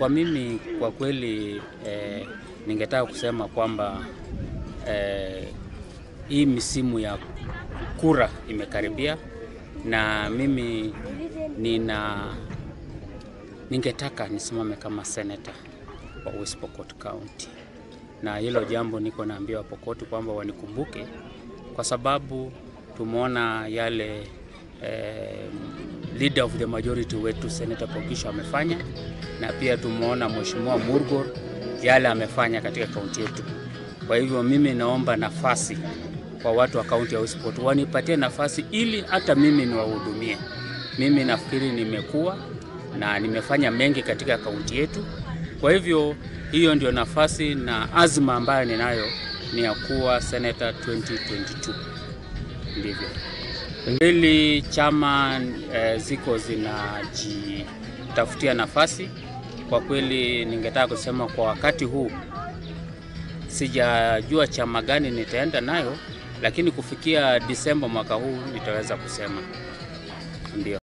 kwa mimi kwa kweli eh, ningetaka kusema kwamba eh, hii misimu ya kura imekaribia na mimi nina ningetaka nisimame kama seneta wa West Pokot County, na hilo jambo niko naambia Wapokoti kwamba wanikumbuke kwa sababu tumeona yale eh, leader of the majority wetu Senator Pokisha amefanya, na pia tumeona Mheshimiwa Murgor yale amefanya katika kaunti yetu. Kwa hivyo mimi naomba nafasi kwa watu wa kaunti ya West Pokot wanipatie nafasi ili hata mimi niwahudumie. Mimi nafikiri nimekuwa na nimefanya mengi katika kaunti yetu. Kwa hivyo hiyo ndio nafasi na azma ambayo ninayo ni ya kuwa senator 2022. Ndivyo mbili chama e, ziko zinajitafutia nafasi. Kwa kweli, ningetaka kusema kwa wakati huu sijajua chama gani nitaenda nayo, lakini kufikia Disemba mwaka huu nitaweza kusema ndio.